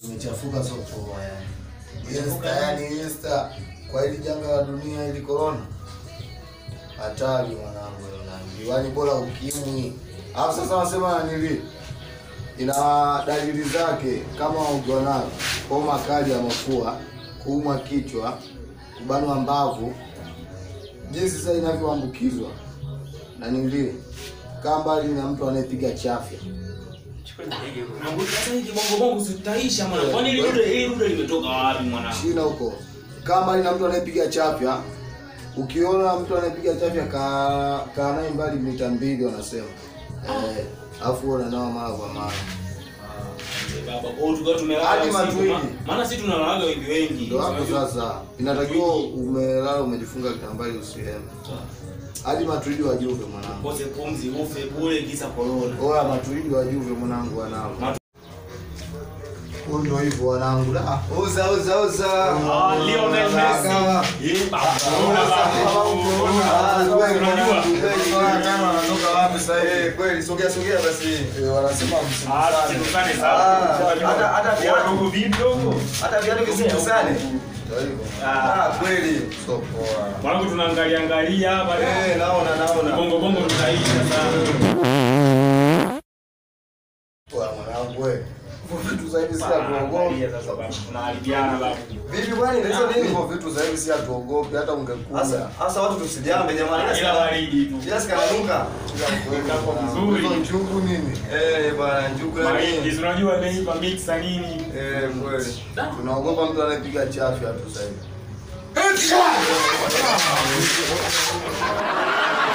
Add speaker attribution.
Speaker 1: Imechafuka soko yani. Insta yani Insta kwa hili janga la dunia hili corona. Hatari mwanangu na diwani bora ukimwi. Alafu sasa wanasema nili ina dalili zake kama ugonao, homa kali ya mafua, kuumwa kichwa, kubanwa mbavu, jinsi sasa inavyoambukizwa na nili kaa mbali na mtu anayepiga chafya.
Speaker 2: Sasa hii kibongobongo sitaisha mwana. Kwani ile dude ile dude limetoka wapi mwana?
Speaker 1: China huko kaa mbali na mtu anayepiga chafya. Ukiona mtu anayepiga chafya kaa kaa naye mbali mita mbili wanasema eh, afu wewe unanawa mara kwa mara.
Speaker 2: Baba, kwa hiyo tukao tumelala
Speaker 1: Hadi
Speaker 2: usiku,
Speaker 1: matwini.
Speaker 2: ma- Maana sisi tunalalaga wengi wengi.
Speaker 1: Ndio hapo
Speaker 2: Unajua?
Speaker 1: sasa inatakiwa umelala umejifunga kitambaa ili usiheme. Hadi matuidi wa Juve mwanangu.
Speaker 2: Kose pumzi ufe bure kisa corona.
Speaker 1: Oya matuidi wa Juve mwanangu wanao.
Speaker 2: Matu-
Speaker 1: Huyu ndio hivyo wanangu. Da.
Speaker 3: Uza uza uza.
Speaker 2: Ah, Lionel Messi.
Speaker 1: Kama-
Speaker 2: Eh, baba, corona baba.
Speaker 3: Ah, kweli
Speaker 2: Unajua?
Speaker 3: mwanangu, kweli.
Speaker 1: Tano anatoka wapi sasa hivi?
Speaker 3: Eh, kweli sogea sogea basi.
Speaker 1: Eh, wanasema msimu
Speaker 2: Ah,
Speaker 1: sana.
Speaker 2: tusikutane
Speaker 3: Ah,
Speaker 2: sana.
Speaker 3: hata- hata viatu.
Speaker 2: Ndugu vidogo.
Speaker 3: Hata viatu visikusane.
Speaker 1: Ndio hivyo.
Speaker 3: Ah, kweli.
Speaker 1: So poa.
Speaker 2: Mwanangu tunaangalia angalia hapa.
Speaker 3: Eh, naona naona.
Speaker 2: Bongo bongo tutaisha sana.
Speaker 1: Poa mwanangu wewe. Vitu za hivi si
Speaker 2: Angalia
Speaker 1: hatuogopi.
Speaker 2: sasa baba. Tunaharibiana baba.
Speaker 3: Vipi kwani tatizo nini?
Speaker 1: Hivyo vitu za hivi si hatuogopi hata ungekuja.
Speaker 3: Sasa sasa watu tusijambe jamani.
Speaker 2: Ila baridi tu.
Speaker 3: Kiasi kananuka.
Speaker 2: Kako vizuri.
Speaker 1: Hizo njugu nini?
Speaker 3: Eh, bwana njugu ya
Speaker 2: Mahindi,
Speaker 3: nini?
Speaker 2: si unajua imeiva mixa nini?
Speaker 3: Eh, kweli.
Speaker 1: Tunaogopa mtu anayepiga chafya tu sasa hivi.